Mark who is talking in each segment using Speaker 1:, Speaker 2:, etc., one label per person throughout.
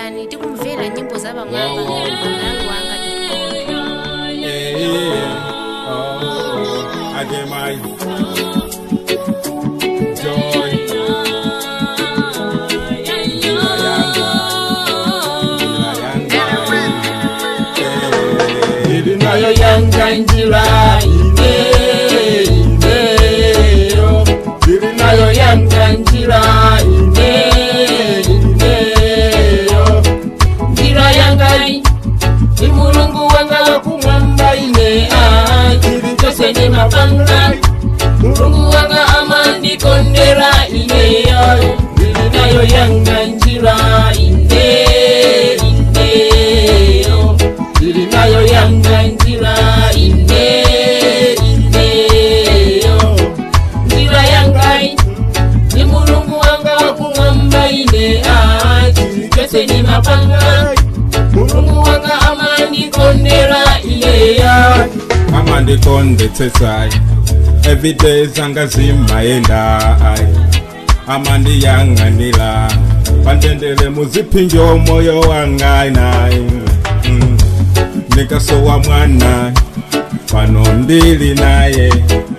Speaker 1: pitirizani tikumvera nyimbo za pamwamba
Speaker 2: Wow, wow.
Speaker 1: mlango wanga
Speaker 2: Yeah, yeah. Oh, Ademai. Joy.
Speaker 3: Ili nayo yanga njira ine ineyo Ili nayo yanga njira ine ineyo Njira yangai ni mulungu wanga wakumwamba ine ah, Chili chose ni mapanga mulungu wanga amandikondera ineyo Ili nayo yanga njira ine ineyo Ili nayo yanga njira ine ineyo Njira yangai ni mulungu wanga wakumwamba ine ah, Chili chose ni mapanga mulungu wanga amandikondera ineyo
Speaker 2: Ama ndikondetsetsai everyday zanga zimayenda ai ama ndiyang'anira pandendele muziphinjo moyo wanga nai mm. ndikasowa mwana pano ndili naye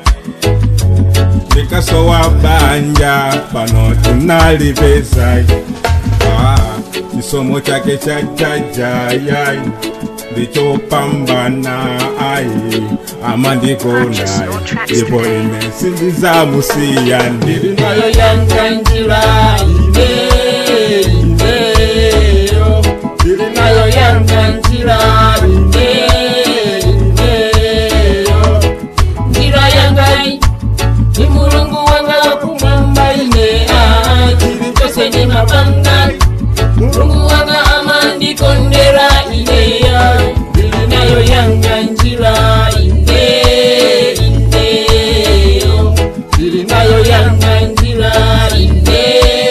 Speaker 2: ndikasowa banja pano tunalipezai ah, chisomo chake chachajayai ndichopambana ai amandikonai ndipo ine sindizamusiya ndili
Speaker 3: nayo yanga njira ine ineyo ndili nayo yanga njira ine ineyo njira yangai ni mulungu wanga wakumwamba ine ah, chili chose ni mapanga mulungu wanga amandikondera ineyo ndili nayo yanga njira ine ineyo ndili nayo yanga njira ine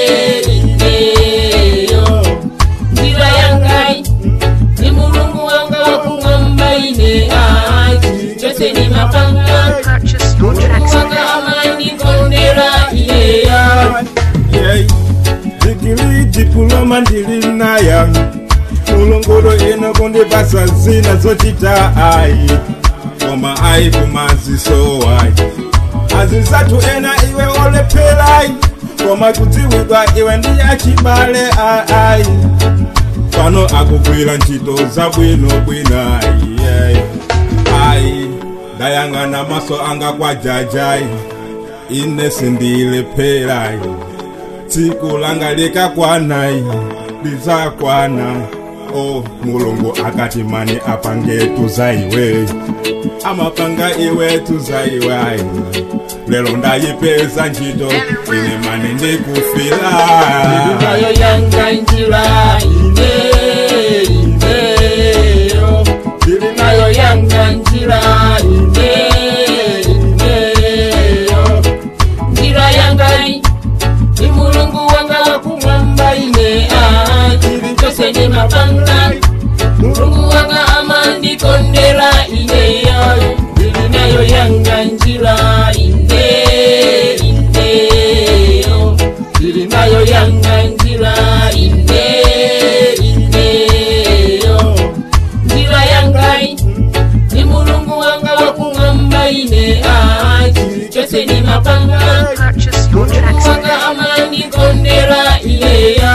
Speaker 3: ineyo njira yangai ni mulungu wanga wakumwamba ine ah, chili chose ni mapanga mulungu wanga amandikondera ineyo
Speaker 2: Yey, digiri diploma ndili naya mulongolo ino kundipasa zina zochita ai koma ai kumaziso ai azizatu ena iwe olephelai koma kudziwidwa iwe ndiyachibale ai pano akugwira ntchito zabwinobwino ai ai ndayang'ana maso anga kwa jajai ine sindilephelai tsiku langa likakwanai lizakwana o mulungu akati mani apange tuzaiwe amapanga iwe tuzaiwai lero ndayipeza ntchito ine mani ndikufila
Speaker 3: nayo yanga njira ine ineyo ndili nayo yanga njira ine ineyo njira yangai ni mulungu wanga wakumwamba ine ah, chili chose ni mapanga mulungu wanga amandikondera ineyo ndili nayo yanga njira ine ineyo ndili nayo yanga njira ine ineyo njira yangai ni mulungu wanga wakumwamba ine ah, chili chose ni mapanga mulungu wanga amandikondera ineyo